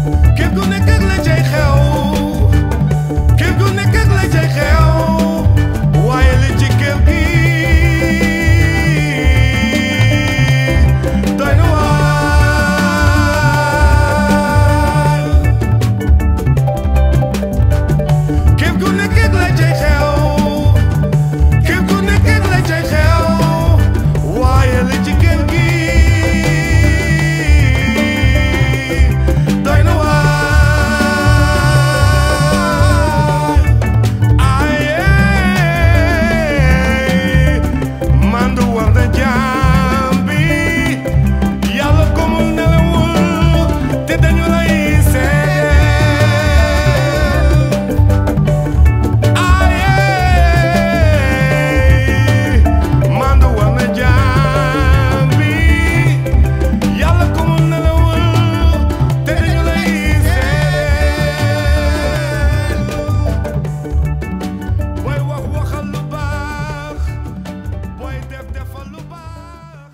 kër gu nekk ak la cay xew kër gu nekk ak la cay xew waaye li ci kër gi doy na waar kër gu nekk ak la cay xew kër gu nekk ak la cay xew waaye li ci kër gi doy na waar aye mandu war na jaam bi yàlla ko mu nelawul te dañu lay seet aye mandu war na jaam bi yàlla ko mu nelawul te dañu lay seet booy wax waxal lu baax booy def defal lu baax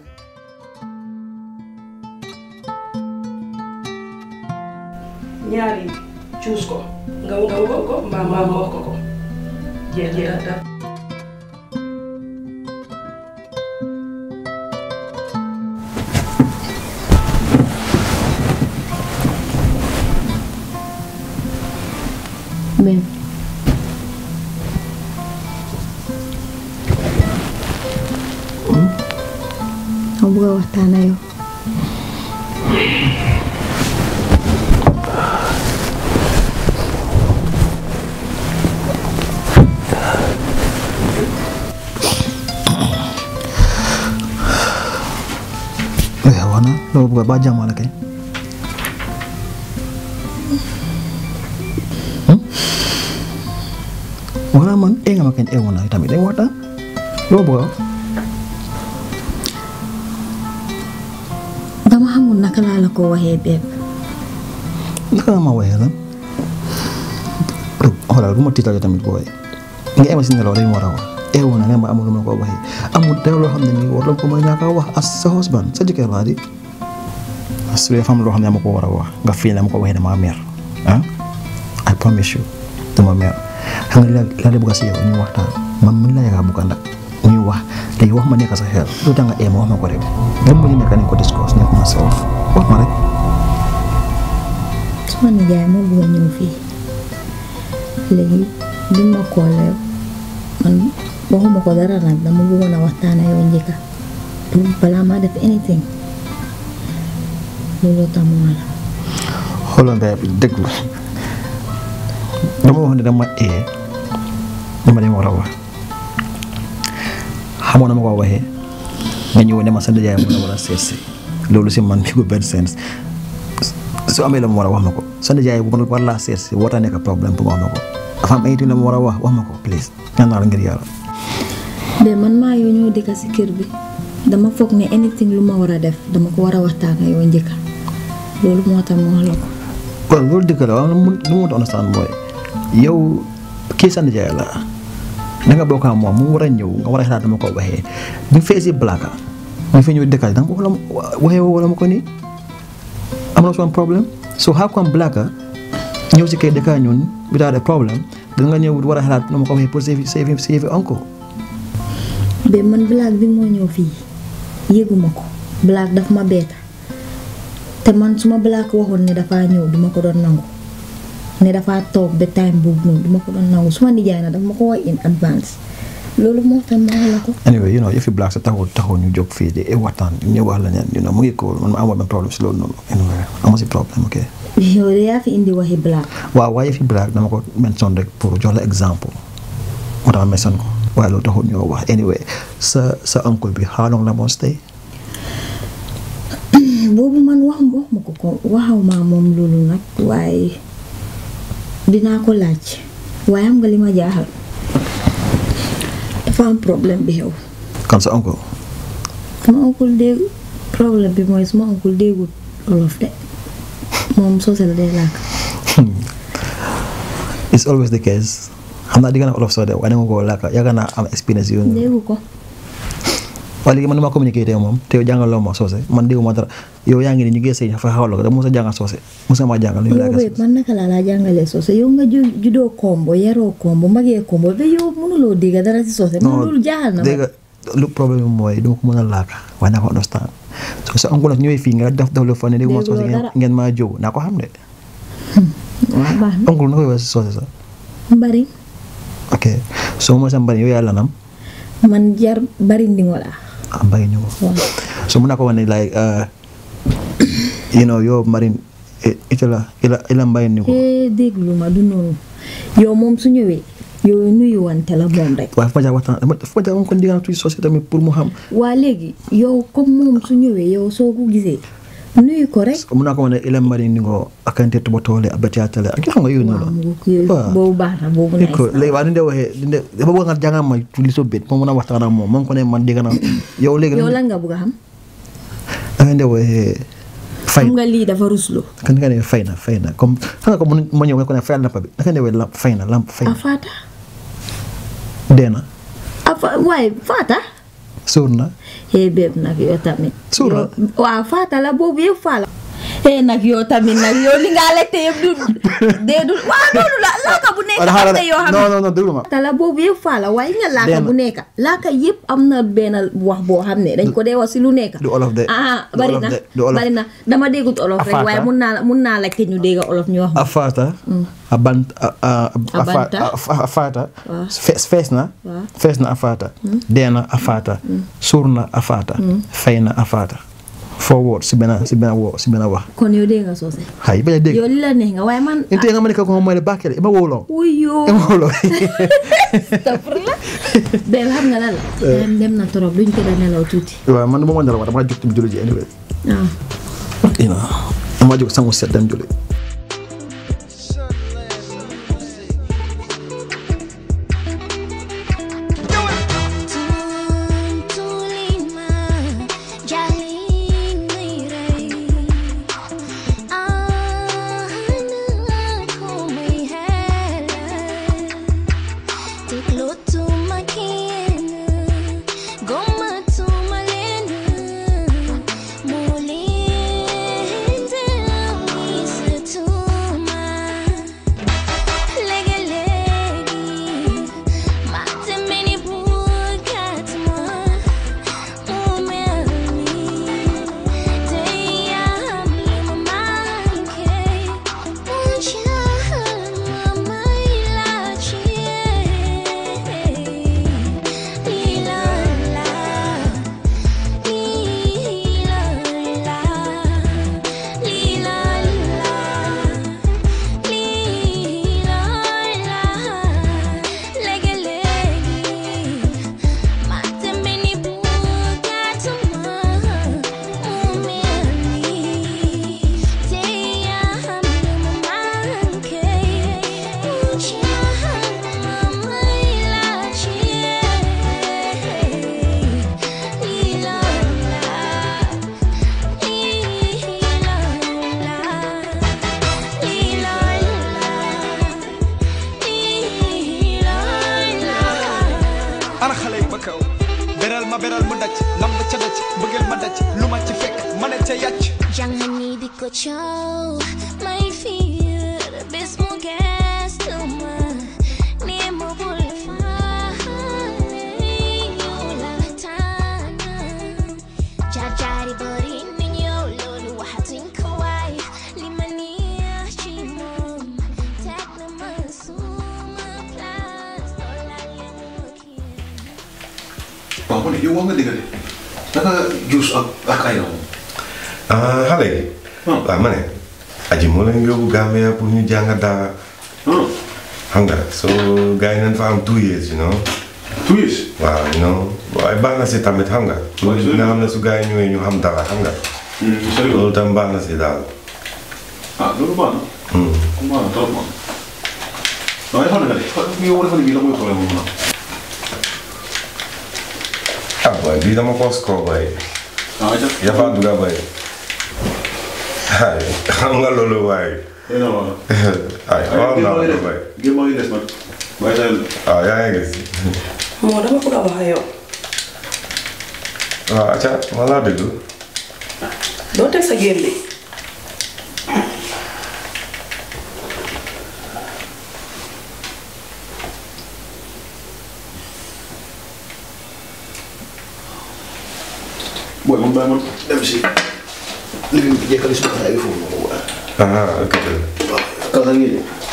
ñaari cuus ko nga nga woo ko mbaa mbaa moo ko ko jeex jeex da Babe. ma bëgg a waxtaan ak yow. Eh, wana lo buka ba jàmm la kay. Hmm? Wala man eh nga ma kañ eh wana tamit day waxtaan. Lo buka. dama xamul naka laa la ko waxee Babe. Naka nga ma waxee lan. Xoolal du ma tiital yow tamit booy. Nga ema si nelaw rek mu war a wax. Eh wana nga ma amul lu ma ko waxee. Amul dara loo xam ne nii war la ko mën a ñàkk a wax as sa husband sa jëkkër laa di. su dee fam loo xam ne dama ko war a wax nga fii dama ko waxee dama mer ah I promise you dama mer xam nga la la de bëgg si yow ñu waxtaan man mën la yaakaar bëgg nag ñuy wax léegi wax ma nekk sa xel lu tax nga ee ma wax ma ko rek ba mu nekk nañ ko discuss nekk ma sa wax wax ma rek suma nijaay moo bëgg a ñëw fii léegi bi ma koolee man waxuma ko dara nag dama bëggoon a waxtaan ak yow njëkka balaa maa def anything looloo tax mu wala xoolal mbay bi déglu dama wax ne dama ee dama dem war a wax xamoon na ma ko waxee nga ñëw ne ma sa nijaay mu la war a seet si loolu si man mi ko benn sens su amee la mu war a wax ma ko sa nijaay bu ma war laa seet si warta nekk problème pour ma wax ma ko dafa am ay la mu war a wax wax ma ko please ñaan naa la ngir yàlla de man maa yow ñëw dëkk si kër bi dama foog ne anything lu ma war a def dama ko war a waxtaan ak yow njëkka loolu moo tax ma wax la ko kon loolu dëgg la waaw lu mu lu mu understand mooy yow kii sa nijaay la da nga bokk ak moom mu war a ñëw nga war a xalaat dama ko waxee bi mu feesi blaka mu fi ñëw dëkkal da nga ko wala waxee wala ma ko nii am na son problème so how come blaka ñëw si kay dëkkaa ñun without a problème da nga ñëw war a xalaat dama ko waxee pour save save save uncle ba man blague bi moo ñëw fii yëguma ko blague daf ma beeta te man su ma blague waxoon ne dafaa ñëw duma ko doon nangu ne dafaa toog ba time boobu noonu duma ko doon nangu suma nijaay na daf ma ko wax in advance loolu moo tax ma wax la ko anyway you know yëfi black sa taxul taxul ñu jóg fii di waxtaan ñu wax la ne you know mu ngi ko man ma amoon benn problème si loolu noonu anyway amoo si problème ok yow de yaa fi indi waxi blague waaw waaye yëfi black dama ko mention rek pour jox la exemple moo tax ma mention ko waaye loolu taxul ñoo wax anyway sa sa uncle bi how long la moo stay boobu man wax wax ma ko ko waxaw ma moom loolu nag waaye dinaa ko laaj waaye xam nga li ma jaaxal dafa am problème bi xew kan sa uncle sama oncle dégg problème bi mooy suma oncle déggul olof de moom soosal day làkk it's always the case xam naa di nga na olof soo de waaye dama ko làkk yàgg naa am expérience yooyu noonu déggu ko waaye léegi man ni ma communiqué tey moom te yow jàngaloo ma soose man dégguma dara yow yaa ngi ni ñu ngi sëy fa xawal ko da mos a jàngal soose mos a maa jàngal ñu yow laa wéet man naka laa laa jàngalee soose yow nga ju judoo kombo yaroo kombo magee kombo ba yow mënuloo dégg dara si soose man loolu jaaxal na ma dégg nga lu problème bi mooy duma ko mën a laaka waaye naa ko understand so sa oncle nag ñëwee fii nga def def lu fa ne dégg ma soose Dégguloo ngeen dara. ngeen maa jóg naa ko xam de waaw baax na oncle na koy wax si soose sax bari ok so mo sa mbari yow yaa lanam man jar bari ndingo laa ah mbari ñu ko waaw so mun naa ko wax ne like uh, you know yow marin ita la ila ila mbari ni ko eh déglu ma du noonu yow moom su ñëwee yow nuyu wante la moom rek waaye fa ma jaar waxtaan fa ma jaar ko ndigal tuuti soose tamit pour mu xam waa léegi yow comme moom su ñëwee yow soo ko gisee nuyu ko rek mun naa ko wax ne ila mbari ni ko akante to botole abatiyatale ak xam nga yooyu noonu waaw la mu ko Waaw. boobu baax na boobu ni nice ko na. léegi waa ni de waxee ni de dafa bëgg nga jàngal ma li so bét moom mën a waxtaan ak moom moom ko ne man dégg naa yow léegi yow lan nga bëgg a xam da ngeen de waxee fay xam nga lii dafa ruslu kan nga ne fay na fay na comme xam nga ko mun ma ñëw nga ko ne fayal lamp bi da ngeen de waxee lamp fay na lamp fay a na faata dee na a fa waaye faata sóor na eh béeb nag yow tamit Suur la. Yow- waaw faata la boobu yëpp faa la eh nag yow tamit nag yow li nga lekte yëpp du dee du waaw loolu la laaka bu nekk wala am xaaral na yoo xam non ne non non déglu ma faata la boobu yëpp faa la waaye nga laaka Benn. bu nekk laaka yëpp am na benn wax boo xam ne dañ ko dee wax si lu nekk du olof de. ah Du bari olof na de. Du olof. bari na dama déggut olof rek Afaata. waaye mun naa mun naa laajte ñu dégg olof ñu wax ma afaata abant a- a- a- Abanta. a- a- afaata Waaw. fees fees na Waaw. fees na afaata dee na afaata suur na afaata fay na afaata foo woot si benn si benn woo si benn wax kon yow dégg nga soose hay bañ a dégg yow li la neex nga waaye man inte nga ma ne ko ko mooy le bakkele ima wowloo wuyo ima wowloo astafurlah benn xam nga lan la dem dem na trop duñ ko da nelaw tuuti waaw man moom dara wax dama jóg tam julli ji anyway waaw you know dama jóg sangu set dem julli Tulima jaling mirai Anakku mihela Tiklo tu makina Goma tu malena Mulinde wisa tuma Lege legi Mate meni bukat ma Umeli Deya mi mamanke Unchahan mamailachi Ilala ana xale yi ba kaw beral ma beral mu daj lamb ca daj bëggeel ma daj lu ma ci fekk ma ne ca yàcc Jangan ni dikocok My fear Bes mo gas tuma Ni mo bulfane Yola tana Jajari bari ninyo Lolo wahatin kawai Limania chimom Tak naman suma Plus Dola limukin waaw man yow wax nga dëgg de naka juus ak ak ay moom ah xale yi. Hmm. waaw ma ne. aji moo leen yóbbu Gambia pour ñu jàng dara xam nga so gars yi nañ fa am two years you know. two years waaw you know waaye baax na si tamit xam nga. Waaw, loolu dina xam ne su gars yi ñëwee ñu xam dara xam nga. sérieux loolu tam baax na si daal. ah loolu baax na Hmm. baax na trop man waaye xam nga de yow dafa ne bii la mooy problème moom na ah boy bii dama ko score boy. ah ja yafa duga boy. ay xam nga loolu waaye. xëy na waaw ay waaw naa ko boy. géej maa ngi des nag waaye tey waaw yaa ngi gis. moo dama bëgg a wax ak yow waaw acca ma laa déglu doo teg sa géer li booy man bàyyi man dem si living bi jekkali suma xaay bi foofu noonu waaye ah ok kaw sa ngi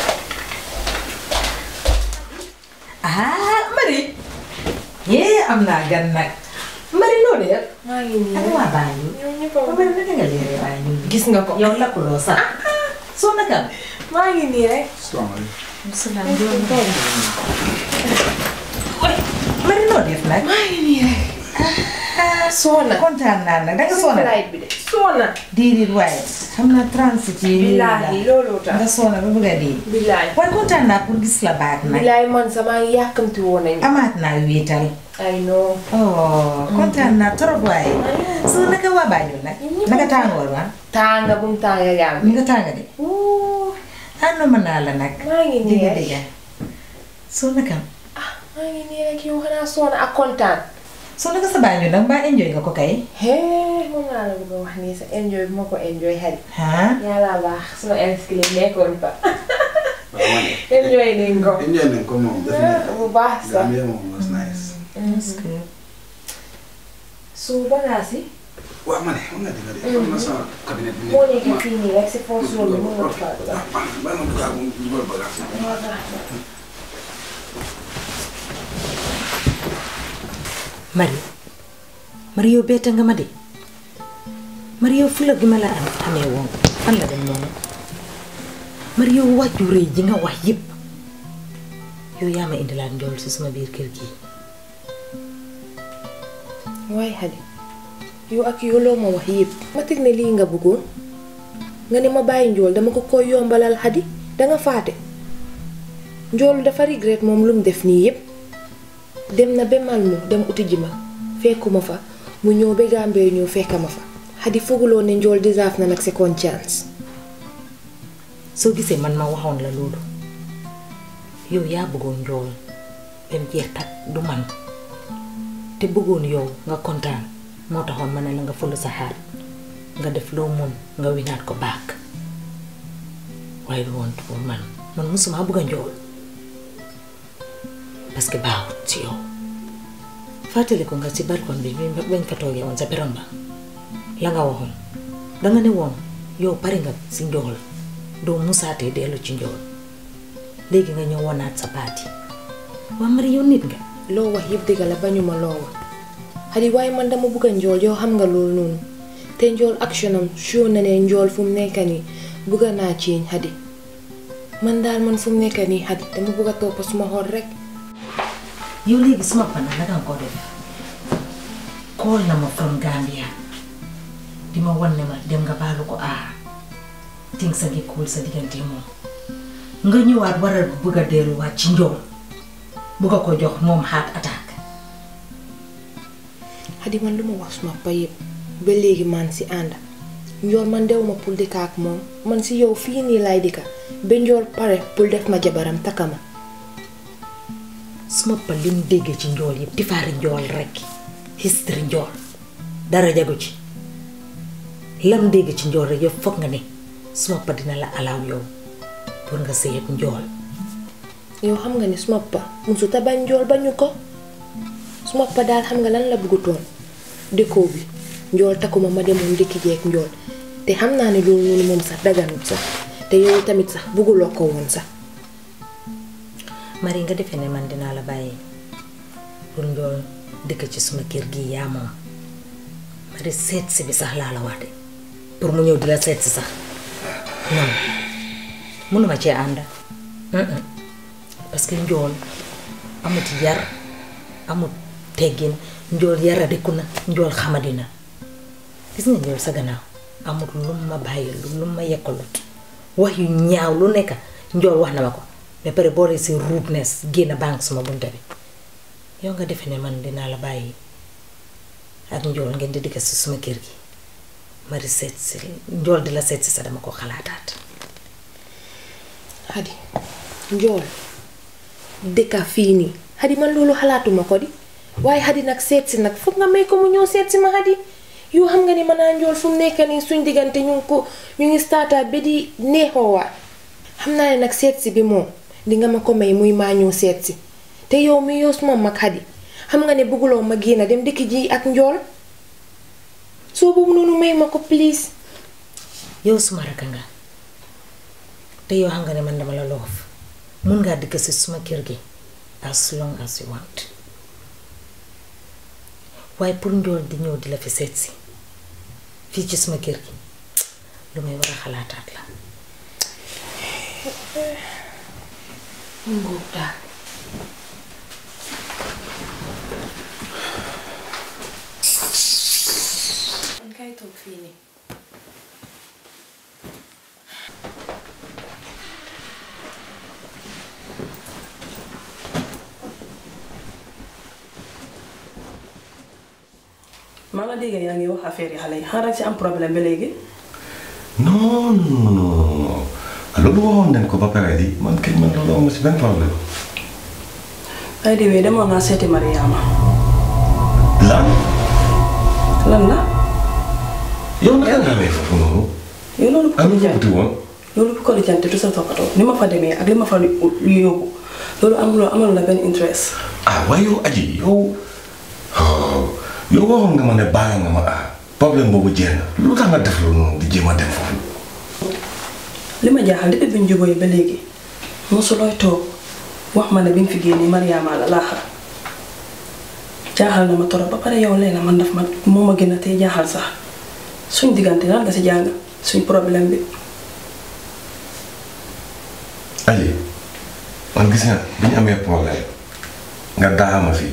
ah Marie yee am naa gan nag Marie noo def maa ngi nii ak rek. waa Banjul ñoom ñëpp ba Marie naka nga leeree waaye ñun gis nga ko. yow lakkuloo sax soo naka maa ngi nii rek. salaam Marie noo def nag maa ngi nii rek. soona. kontaan naa nag danga soona flight bi de. soona. diirit waaye xam naa transit yi billaahi looloo tax. nga soona ba bëgg a dee billaahi. waaye kontaan naa pour gis la baat nag billaahi man sa maa ngi yàkkamti woon nañu. amaat naa wéetal ay non. oh kontaan naa trop waaye soo naka waa Banjul nag naka tàngoor wa tànga bu mu tànga yaa mi nga tànga de ànd ma naa la nag maa ngi nii dëgg rek. dëgg soo naka maa ngi nii rek yow xanaa soona ak kontaan. soo naka sa Banjul nag mbaa enjoy nga ko kay hee moom laa la bëgg a wax nii sa enjoy bu ma ko enjoy xarit. ah yàlla baax suma inscrit nekkoon fa. enjoy nañ ko. enjoy nañ ko moom definitely bu baax sax. Gambia moom was nice su bagaas yi. waaw ma ne xam nga dëgg de xam na sama cabinet bi moo nekk fii nii rek si foofu loolu mën nga ko faa dugal. bàyyi ma dugal mu dugal bagage Marie Marie yow bette nga ma de Marie yow fula gi ma la am xamee woon fan la dem noonu Marie yow wàccu rëy ji nga wax yëpp yow yaa ma indilaat njool si suma biir kër gi waaye xadi yow ak yow loo ma wax yëpp ma teg ne lii nga bëggoon nga ne ma bàyyi njool dama ko koy yombalal xadi danga faate njoolu dafa regret moom lu mu def nii yëpp dem na ba Malmo dem uti ji ma fekkuma fa mu ñëw ba Gambie ñëw fekka ma fa xadi fooguloo ne njool deserve na nag second chance soo gisee man ma waxoon la loolu yow yaa bëggoon njool bem jeex tak du man te bëggoon yow nga kontaan moo taxoon ma ne la nga fulu sa xaar nga def loo mun nga winaat ko baak waaye du woon pour man man musuma bëgg a njool parce que baaxut ci yow fàttali ko nga ci balcon bi bi bañ fa toogee woon sa peron ba la nga waxoon danga ne woon yow pare nga si njool doo musaatee dellu ci njool léegi nga ñëw wonaat sa baati waa Marie yow nit nga loo wax yëpp dëgg la bañuma loo wax xadi waaye man dama bëgg a njool yow xam nga loolu noonu te njool action am show na ne njool fu mu nekk nii bëgg naa ciiñ xadi man daal man fu mu nekk nii xadi dama bëgg a topp suma xol rek yow léegi suma pana naka nga ko def call na ma from Gambia di ma wan ne ma dem nga baalu ko aar ting sa ngi cool sa diggante moom nga ñëwaat war a bëgg a delluwaat ci njool bëgg a ko jox moom heart attack xadi man lu ma wax suma pa yëpp ba léegi man si ànd njool man dew ma pour dëkka ak moom man si yow fii nii laay dëkka ba njool pare pour def ma jabaram takka ma suma pa lim déggee ci njool yëpp tifaari njool rek history njool dara jagu ci lam dégg ci njool rek yëpp foog nga ne suma pa dina la alaaw yow pour nga sëy ak njool yow xam nga ne suma pa musu ta bañ njool bañu ko suma pa daal xam nga lan la bëggutoon dëkkoo bi njool takkuma ma demoon dëkki jeeg njool te xam naa ne loolu noonu moom sax daganut sax te yow tamit sax bëgguloo ko woon sax Marie nga defee ne man dinaa la bàyyi pour njool dëkk ci suma kër gi yaa moom Marie seet si bi sax laa la wax de pour mu ñëw di la seet si sax non mënuma cee ànd Mm-mm. parce que njool amut yar amut teggin njool yaradiku na njool xamadi na gis nga njool sa gannaaw amut lu ma bàyyi lu ma yekkalut wax yu ñaaw lu nekk njool wax na ma ko ba pare boole si rudeness génn banque suma bunta bi yow nga defe ne man dinaa la bàyyi ak njool ngeen di dikk si suma kër gi mari seet si njool di la seet si sa dama ko xalaataat xadi njool dëkka fii nii xadi man loolu xalaatuma ko di waaye xadi nag seet si nag foog nga may ko mu ñëw seet si ma xadi yoo xam nga ni mën naa njool fu mu nekk nii suñ diggante ñu ngi ko ñu ngi startaat ba di neexoowaat xam naa ne nag seet si bi moom di nga ma ko may muy maa ñëw seet si te yow mi yow suma mag xadi xam nga ne bëgguloo ma génn dem dëkk ji ak njool soo boobu noonu may ma ko please yow suma rakk nga te yow xam nga ne man dama la loof mun ngaa dikk si suma kër gi as long as you want waaye pour njool di ñëw di la fi seet si fii ci suma kër gi lu may war a xalaataat la ngóob daal man kay toog fii nii maa nga dégg yaa ngi wax affaire yi xale yi xaaral ci am problème ba léegi. non non non loolu waxoon nañ ko ba pare di man kañ man loolu amul si benn problème. ay déwee demoon naa seeti Mariama. lan lan la. yow naka nga amee foofu noonu. yow loolu bu ko am na lijjanti wuti woon. loolu bu ko lijjanti du sa toppatoo ni ma fa demee ak li ma fa yóbbu loolu amuloo amal la benn interest. ah waaye yow aji yow yow waxoon nga ma ne baal nga ma ah problème boobu jeex na lu tax nga def loolu noonu di jéem a dem foofu. li ma jaaxal depuis bi ñu jubóoyee ba léegi mosulooy toog wax ma ne bi nga fi génnee Mariama la laa xam jaaxal na ma torop ba pare yow léegi man daf ma moo ma gën a tey jaaxal sax suñ diggante lan nga si jàng suñ problème bi. aji man gis nga bi ñu amee problème nga daaxama fii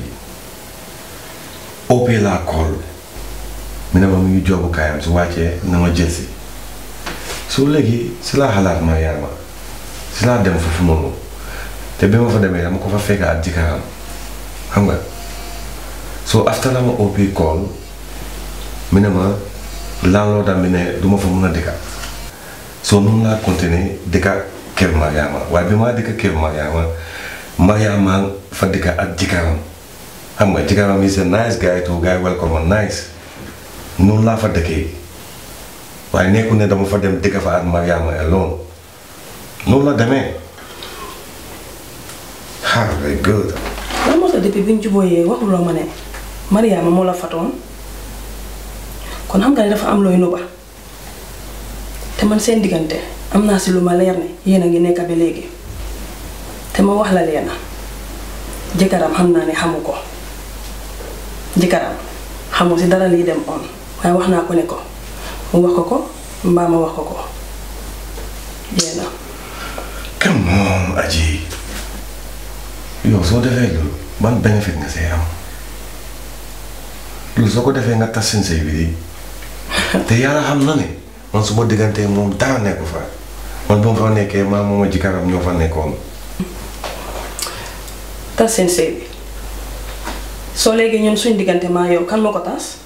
OP laa kool mi ne ma mu ngi joobu kaayam su wàccee na ma jël si su léegi si laa xalaat ma yaama si laa dem foofu noonu te bi ma fa demee dama ko fa fekk ak jëkkëram xam nga soo after la ma OP kool mi ne ma laanloo dam bi ne du ma fa mun a dëkka soo noonu laa continuer dëkka kër Mariama waaye bi maa dëkk kër Mariama Mariama fa dëkk ak jëkkëram xam nga jëkkëram is a nice guy too guy welcome ma nice noonu laa fa dëkkee waaye nekku ne dama fa dem dëkk fa ak Mariama alone noonu la demee ah very good lan moo tax depuis bi ñu jubóoyee waxuloo ma ne Mariama moo la fatoon kon xam nga ne dafa am looy nuba te man seen diggante am naa si lu ma leer ne yéen a ngi nekk ba léegi te ma wax la leena jëkkëram xam naa ne xamu ko jëkkëram xamu si dara lii dem on waaye wax naa ko ne ko mu wax ko ko mbaa ma wax ko ko jéem a. come on aji yow soo defee loolu ban bénéfice nga see am loolu soo ko defee nga tas seen sëy bi di te yàlla xam na ne man su ma diggantee moom dara nekku fa man bu ma fa nekkee maa moom a jikaram ñoo fa nekkoon tas seen sëy bi soo léegi ñun suñ diggante maa yow kan moo ko tas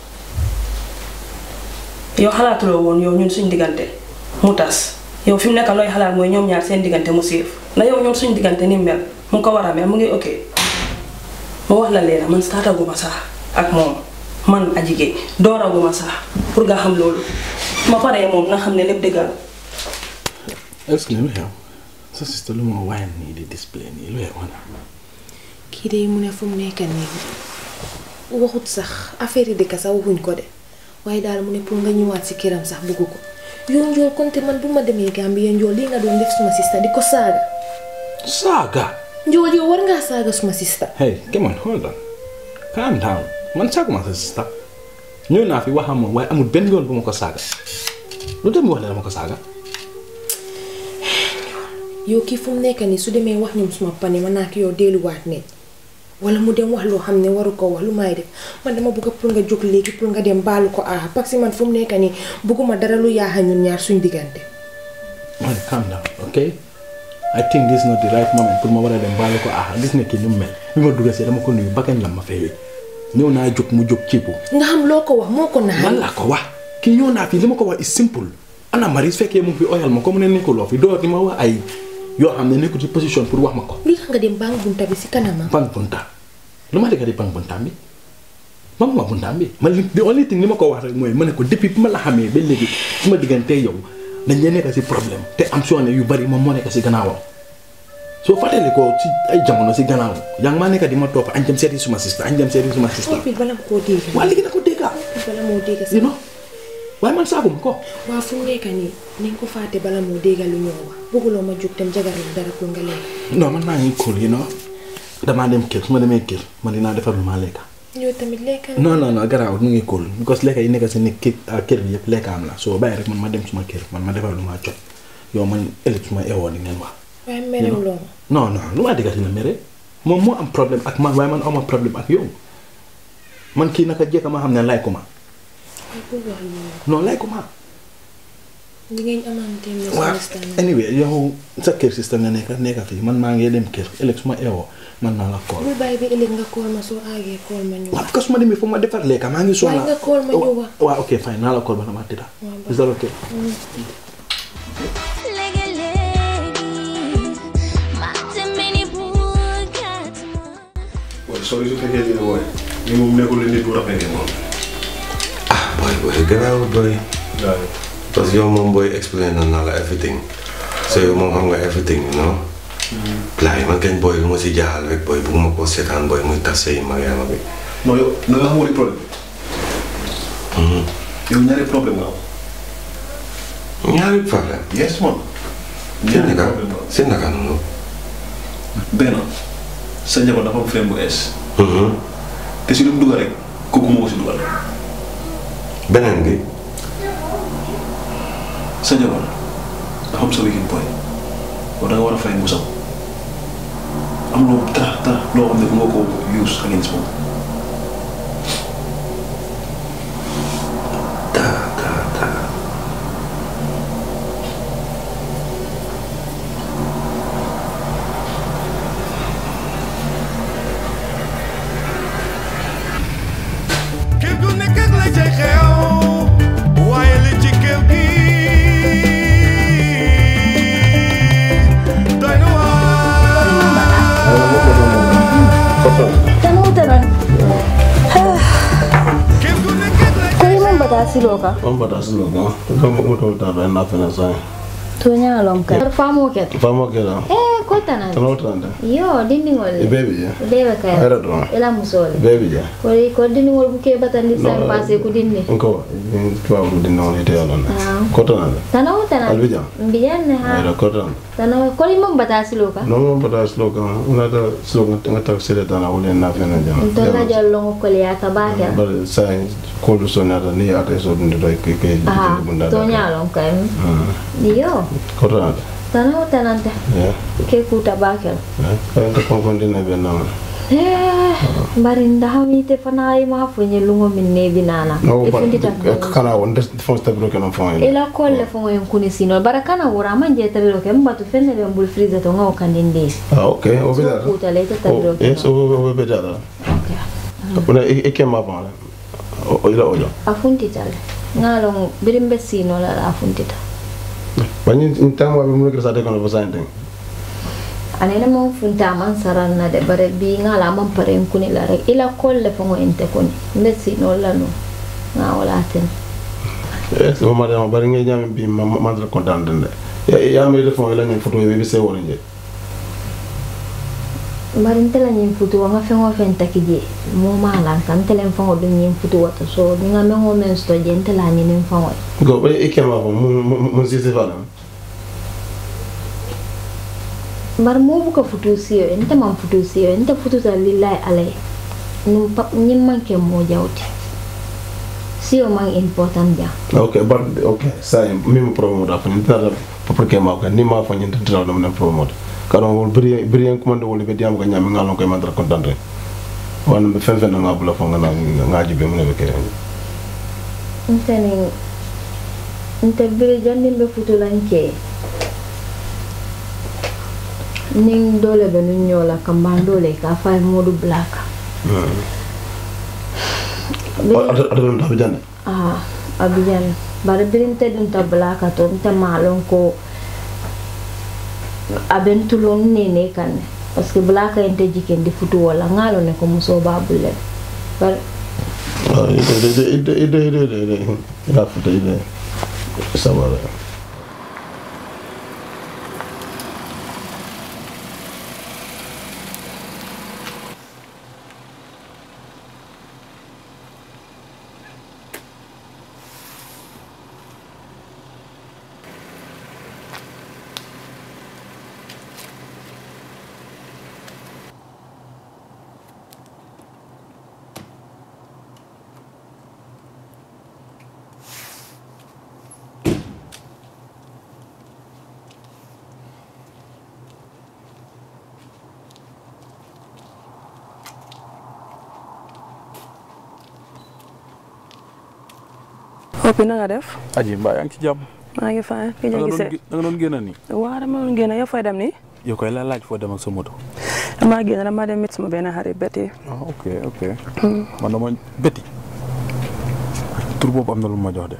yow xalaatuloo woon yow ñun suñ diggante mu tas yow fi mu nekk looy xalaat mooy ñoom ñaar seen diggante mu siif na yow ñun suñ diggante ni mel mu ko war a mel mu ngi ok ma wax la leena man startaguma sax ak moom man a jigéen dooraguma sax pour nga xam loolu ma paree moom na xam ne lépp dëggal est-ce que lu xew sa sister lu ma waayal nii di display nii lu xew xanaa kii de mu ne fu mu nekk nii waxut sax affaire yi dëkk sax waxuñ ko de waaye daal mu ne pour nga ñëwaat si këram sax bëgg ko yow njool konte man bu ma demee Gambie njool lii nga doon def suma sista di ko saaga saaga njool yow war ngaa saaga suma sista hey come on hold on calm down man saaguma sa sister ñëw naa fi waxam moom waaye amul benn yoon bu ma ko saaga lu dem wax la dama ko saaga yow kii fu mu nekk nii su demee wax ñoom suma pane man naa ko yow delluwaat ne wala mu dem wax loo xam ne waru ko wax lu may def man dama bëgg pour nga jóg léegi pour nga dem baalu ko ah parce que man fu mu nekk nii bëgguma dara lu yaaxa ñun ñaar suñ diggante. man calm down ok I think this is not the right moment pour ma war a dem baalu ko ah gis nga kii ni mu mel bi ma dugg see dama ko nuyu bakkan la ma fay ñëw naa jóg mu jóg ciibu nga xam loo ko wax moo ko naxal. man laa ko wax kii ñëw naa fii li ma ko wax is simple ana Marie su fekkee mu ngi fi oyal ma comme ne nekkuloo fi door di ma wax ay yoo xam ne nekkul ci position pour wax ma ko li tax nga dem bang bunta bi si kanamam. bang bunta lu ma dëgg di bang bunta bi mam ma bundaam bi man li the only thing li ma ko wax rek mooy ma ne ko depuis bi ma la xamee ba léegi su ma diggante yow dañ leen nekk si problème te am soo ne yu bari moom moo nekk si gannaawam soo fàttali ko si ay jamono si gannaaw yaa ngi maa nekk di ma topp añ jëm seeti suma sista añ jëm seeti suma sista Toppil bala nga koo dégg. waa léegi na ko dégga bala moo dégg you know waaye man saaguma ko waa fu mu nekk nii nañ ko fàtte bala moo dégg lu ñoo wax bëgguloo ma jóg dem jagaril dara pour nga lekk. non man maa ngi cool you know damaa dem kër su ma demee kër man dinaa defar lu maa lekka yow tamit lekkal. non non non garaawul mu ngi cool because lekka yi nekk si ni kër ah, kër bi yëpp lekka am la soo bàyyi rek man ma dem suma kër man ma defar lu maa jot yow man ëllëg suma ewoon di ngeen wax waaye merewuloo ma. non non lu maa digga si na mere moom moo am problème ak man waaye man awma problème ak yow man kii naka jekka ma xam ne lay ko ma waaye bul wax loolu. non lay ko ma li ngeen amante ne waaw anyway yow sa kër système nga nekka nekka fii man maa ngi dem kër ëllëg su ma eewoo man naa la kool bul bàyyi ba ëllëg nga kool ma soo aagee kool ma ñu waaw parce que su ma demee foog ma defar lekka maa ngi waaye soxla nga kool ma ñu wax. waaw ok fine naa la kool bala ma tëdda is that okay waaye soo su fekkee dina wooye ni moom nekkul nit bu rafetee moom. booy booy gannaaw booy. parce que yow moom booy explain na naa la everything so yow moom xam nga everything you know. laay man kañ booy lu ma si jaaxal rek booy bugguma koo seetaan booy muy tas sëy Mariama bi. non yow na nga xamul problème Mhm. yow ñaari problème nga am. ñaari problème. yes man. si naka si naka noonu. benn sa njaboot dafa am frère bu ees. Mhm. te si lu mu dugal rek kooku moo ko si dugal. beneen bi. sa njaboot dafa am sa weekend boy kon da nga war a fay musam am loo dara dara loo xam ne bu nga ko use against moom. kër gu nekk ak la cay xew waaye li ci kër gi doy na Tanu tanan. Kali man bata silo ka. on bata silo ka ko mo to ta da na fena sa To nya lom ka. Famo ket. fa mo ke da Eh ko tanan. tano tanda Yo dindi ngol. e baby ya Debe ka. Era do. Ela musole. baby ya Ko ko dindi ngol buke batandi No. sa passé ko dindi. ko tuwa mu din non ite yalo na Ah. ko tanda Tanu tanan. Albija. Mbiyan ne ha. era ko tanda Tanu kali man bata silo ka. non mo bata silo ka una da silo ka nga tak sele dana wala na fena jana Ntona jallo ko le ya ka ba ka. bar sai ko du so na da ni ata so dun do ke ke Ah. bunda To nya lom ka. Yo. ko tanda Tanu tanan ta. ya Ke kuta ba ka. ka ka ko ko din na be na Eh, bari ndahamite fana ay mafunye lungo minne binana. no E ba fundi tan. kana won des fon stabro ke non fon Ila kolle fo ngoyen kuni sino bara kana wura manje tabiro ke mbatu fenne be mbul friza to ngaw kandinde. ah okay o be da Kuta le ta tabiro ke. yes o o be da Una e ke ma ba o ila ojo Afunti tale. Ngalo birimbe sino la la afunti ta. bani ntama be mu ke sa de kono ba sa ndeng Anene mo funta man saran na de bare bi ngala man pare kuni la rek ila kolle fo ngoyen te kuni. Mbe sino la no. Nga wala ten. yes o ma da bari ngi jam bi ma ma dra content den ya ya me de fon ila ni photo be be se wona je bari ntela ñiŋ futu nga feŋo feŋ taki je moo maa lan ka ntele faŋo duŋ ñiŋ futu wata so ni nga meŋo meŋ soto je ntela a ñiniŋ faŋo ye go be e ke ma fo mu mu si se fala bari moo buka futu siyo ye nte maŋ futu siyo ye nte fututa lillahi ala ye Niŋ pa- ñiŋ maŋ ke moo jawti siyo maŋ important jaŋ okay but okay sa mi mu problem da fo ni tara pour ke ma ko ni ma fo ni tara do na problem karo wol bri bri en commande wol be diam ko nyam ngalon ko ma dra content rek wan be fen fen nga bula fo nga na nga jibe mu ne be kere nte niŋ nte biri janniŋ be futu laŋ ke niŋ doo le be nuŋ ñoo la kambaan doo le ka faa ye moodu bulaa kaŋ ada ada non tabi jande Ah, abijan. Bari birin te dun ta blaka to nte malon ko aben tulon nene kan ne. Parce que blaka ente jiken di futu wala ngalo ne ko muso ba bulle. Bari ide ide ide ide ide ide ide ida futa ide sabara Hopi na nga def aji mbaa yaa ngi ci jàmm maa ngi fay ki da ñu nga doon gisee gé- da nga doon génn nii waaw dama doon génn yow fay dem nii yow koy la laaj foo dem ak sa moto damaa génn dama dem mit sama benn xarit Betty ah ok ok man dama Betty tur boobu am na lu ma jox de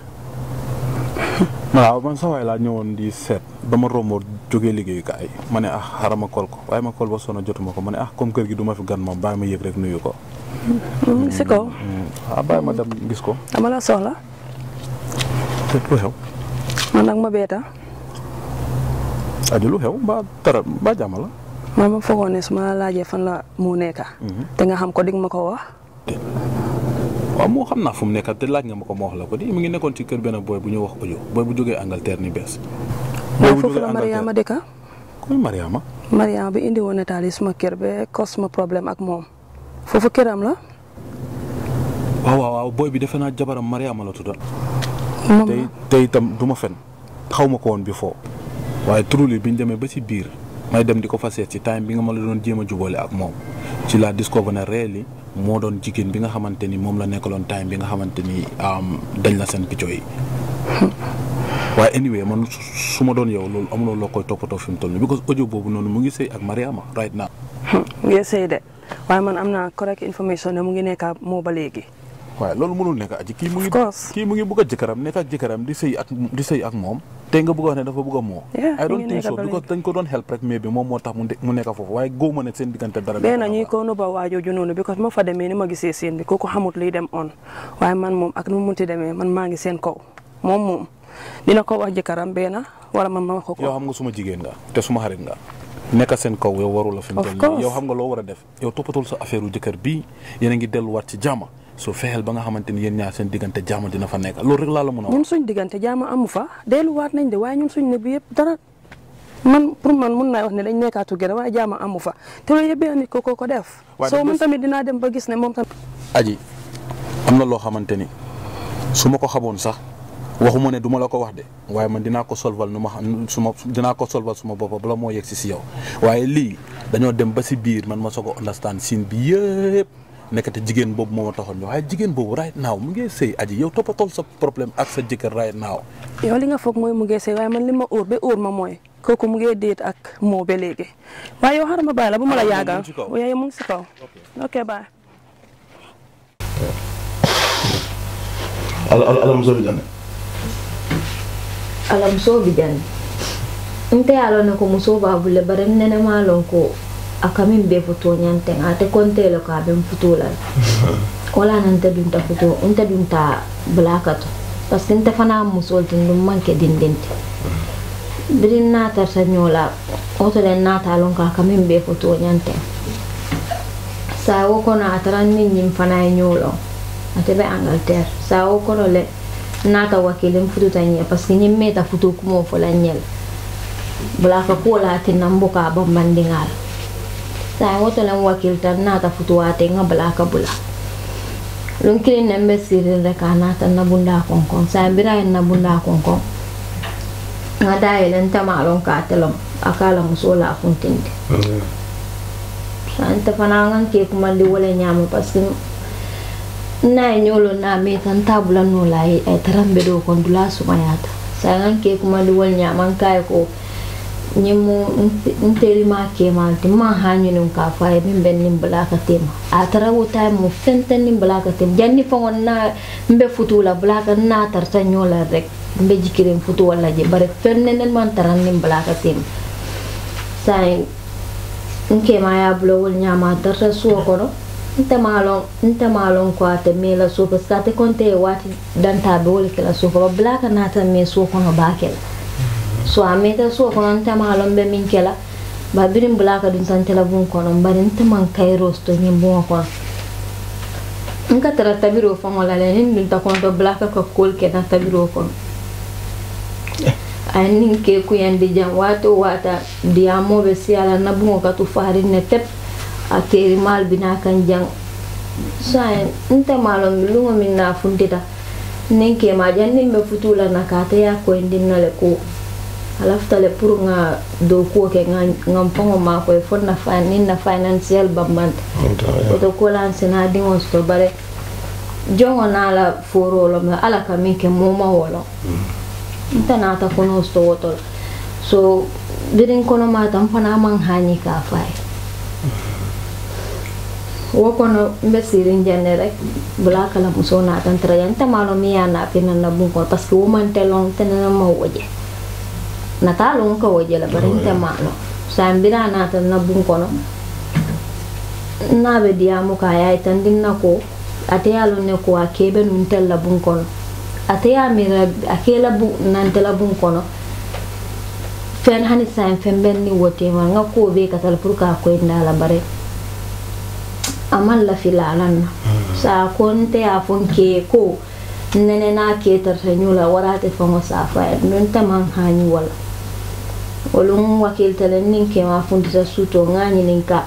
waaw man sa waay laa ñëwoon di seet dama rombo jógee liggéeyukaay ma ne ah xaaral ma kol ko waaye ma kol ba sonn jotuma ko ma ne ah comme kër gi du ma fi gan moom bàyyi ma yëg rek nuyu ko si kaw ah bàyyi ma dem gis ko dama la soxla te lu xew man nag ma beeta aji lu xew mbaa dara mbaa jàmm la man ma foogoon ne su ma la laajee fan la mu nekka te nga xam ko dig ma ko wax waaw moo xam naa fu mu nekk te laaj nga ma ko ma wax la ko di mu ngi nekkoon ci kër benn booy bu ñu wax audio booy bu jógee Angleterre ni bees waaye foofu la Mariama dëkka kuy Mariama Mariama bi indi woon nataal yi suma kër ba cause ma problème ak moom foofu këram la waaw waaw waaw booy bi defe naa jabaram Mariama la tudda moom tey tey itam du ma fen xaw ma ko woon bi foo waaye truly bi ñu demee ba ci biir may dem di ko fa seet ci time bi nga ma la doon jéem a jubale ak moom ci la discover na réeli moo doon jigéen bi nga xamante ni moom la nekkaloon time bi nga xamante ni am, dañ la seen picco yi waaye anyway man su- su ma doon yow loolu amuloo loo koy toppatoo fi mu toll nii because audio boobu noonu mu ngi sëy ak Mariama right now ngeen sëy de waaye man am naa correct information ne mu ngi nekka moo ba léegi waaye loolu mënul nekk aji kii mu ngi Of course. kii mu ngi bëgg a jëkkëram nekk ak jëkkëram di sëy ak di sëy ak moom tey nga bëgg a wax ne dafa bëgg a moo Yeah, I mi don't ngi think nekk so ba because dañ ko doon help rek mais bi moom moo tax mu de- mu nekk foofu waaye góob ma ne seen diggante dara benn ñuy ko nuba waajooju noonu because ma fa demee ni ma gisee seen bi kooku xamut liy dem on waaye man moom ak nu mu munti demee man maa ngi seen kaw moom moom dina ko wax jëkkëram benn wala man ma wax ko yow ko xam nga suma jigéen nga te suma xarit nga nekk seen kaw yow waru la fi mu Of toll nii course. yow xam nga loo war a def yow toppatul sa affaire u jëkkër bii yéen a ngi delluwaat ci jàmm soo fexeel ba nga xamante ni yéen ñaar seen diggante jàmm dina fa nekk loolu rek laa la mën a wax ñun suñ diggante jaama amu fa delluwaat nañ de waaye ñun suñ ne bi yëpp dara man pour man mun naa wax ne dañ nekkaatu gën waaye jaama amu fa te loolu yëpp benn nit ko ko ko def Waaye soo nag man bés- tamit dinaa dem ba gis ne moom tamit aji am na loo xamante ni su ma ko xamoon sax waxuma ne du ma la ko wax de waaye man dinaa ko solval nu ma xam suma dinaa ko solval suma bopp bala moo yegg si si yow waaye lii dañoo dem ba si biir man ma soog a understand siin bi yëpp nekkate jigéen boobu moo ma taxoon ñëw waaye jigéen boobu right now mu ngi sëy aji yow toppatool sa problème ak sa jëkkër right now yow li nga foog mooy mu ngee sëy waaye man li ma óor ba óor ma mooy kooku mu ngee déet ak moo ba léegi waaye yow xaaral ma bàyyi la bu ma la Ah, moom yaagal mu ngi si kaw. waaye mu ngi si kaw ok bye alam sobi jane ala muso bi jani nte ye a lon ne ko muso b'a bule bari nene maa lon ko a ka min bee futuo ñanteŋ ate konte le ko a be n futuo la le wala na nte dunta futuo nte dunta bulaka to parce que nte fana musol tin dum manke dindinti biri naatarta ñoo la woto le naata lon ko a ka min bee futuo ñanteŋ saa wo kono a tara niŋ ñiŋ fana ye ñoo loŋ ate be angleterre saa wo kono le naata wakilin fututa ñe parce que ñiŋ meeta futu kumoo fo la ñel bula ka kuwo la tinna n buka a bambandiŋa la saa woto len wakilta n naata futuwaate ŋa bula ka bula luŋ kiliŋ ne be siiriŋ rek a naata n na bunda konkoŋ saa bira ye n na bunda konkoŋ ŋa daa yele nte maa loŋ ka ate loŋ a ka a la musoo la funtindi saa nte fanaŋ ŋa ke kumandi wo le ñaama parce que na ye ñolo na meta nta bula no la ye ay tarambe do kon dula sumayata sangan ke kuma di wol nyaman kay ko ñimu nteri ma ke malti ma ha ñunum ka fa ye min ben nim bula ka tema a tara wo tay mo fenten nim bula ka tem janni fa ngon na mbe futu la bula ka na tarta ñola rek mbe jikirin futu wala je bare fenne nen man taran nim bula ka tem say nke ma ya bulo wol nyama tarta suwo kono nte maalon nte maalon ko ate mee la suo parce que ate konte ye waati dantaa be wo le ke la suo ko ba bula ka naata mee suo kono baa ke la so a meeta suo kono nte maalon be min ke la ba birin bula ka dun tante la bun kono bari nte man kayros to ñin buŋo kono nka tara tabiroo faŋo la le niŋ dunta kono to bula ka ka kool ke na tabiroo kono a ye niŋ ke kuyandi jaŋ waati o waata diyaamoo be siya la na buŋo ka tu faariŋ ne tep a keeri maal bina kan jaŋ saye nte maalon mi luŋo miŋ naa funtita niŋ keema jaŋ niŋ be futuu la na ka ate ye a koyindin na le ko a lafita le pour ŋa dookuwo ke ŋa ŋa faŋo maakoye fo na fa niŋ na financial bambanta woto ko la nsena diŋo soto bare joŋo naa la fooroo lom la ala ka miŋ ke moo ma wo loŋ nte naata kono soto woto la so biriŋ kono maata n fanaŋ maŋ haañi kaa faa ye wo kono mbe sirin jande rek bula kala muso na tan tra yan ta malo mi ya na pina na bun ko parce que wo man te long te na ma woje na ta long ko woje la bare te malo sa mbira na tan na bun ko no na be dia mu ka ya tan din na ko ate ya lo ne ko a kebe nun tel la bun ko no ate ya mi ra akela bu nan te la bun ko no fen hani sa fen ben ni wote ma nga ko be ka tal pour ka ko ndala bare aman lafi lalan na sa konte a fon ke ko nene na ke tarta nyula warate fongo sa fa non ta man hani wala wolum wakil telen nin ke ma fundita suto ngani nin ka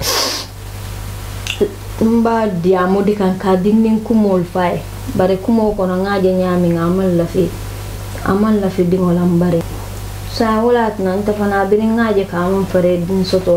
mba diamo di kan ka dinnin kumol fay bare kumo kono ngaje nyami ngamal lafi aman lafi dingolam bare sa wala nan ta fana birin ngaje ka man fare din soto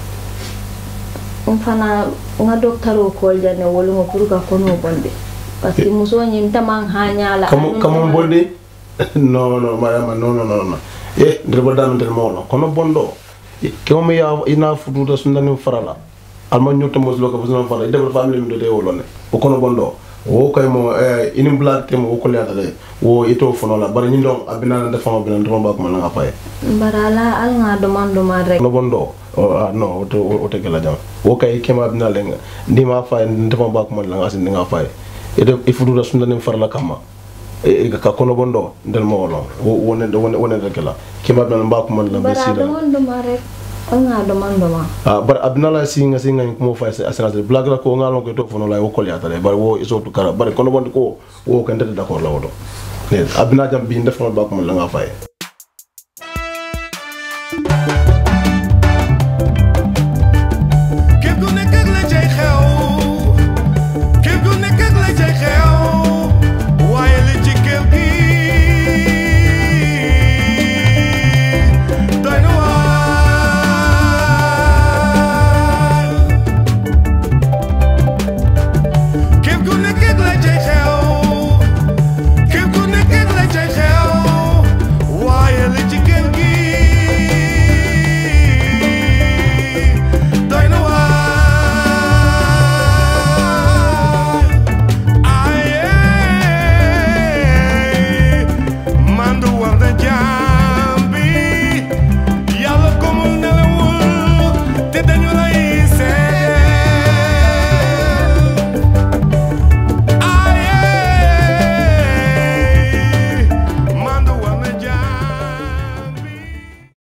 n fana n ka dɔkitɛriw kɔli ja ne wolo ŋo pour ka kɔnɔ bɔnde parce que muso ñin taman haña la Kamu kamu bonde? No no madama no no no no. Eh ndreba dam ndel mono kono bondo. Kemo mi ya ina fututa sundani farala. Alma nyota moslo ka fusna fara ide ba family mi do de wolone. O kono bondo. Wo kay mo eh ini black temo wo ko leata de. Wo ito fono la bari ñindon abina na defama bina ndoma ba ko man nga paye. barala al ŋa duman duman rek Kono bondo. Oh, ah, no o te o te gela jam. Wo kay kema abina lenga. Ndi ma faye ndema ba ko man la nga sin nga faye. Ide ifututa sundani farala kama. e ka kono bondo ndel mo wolo wone wone wone rek la kima bna mba ko man la be bara sida duman duman rek al ŋa duman duman ah bar abna la singa singa ko mo fa assurance blague la ko ngalon ko to fono la wo ko liata le bar wo iso to kara bar kono bondo ko wo kan de d'accord la wodo ne abna jam bi ndef ba ko man la nga fay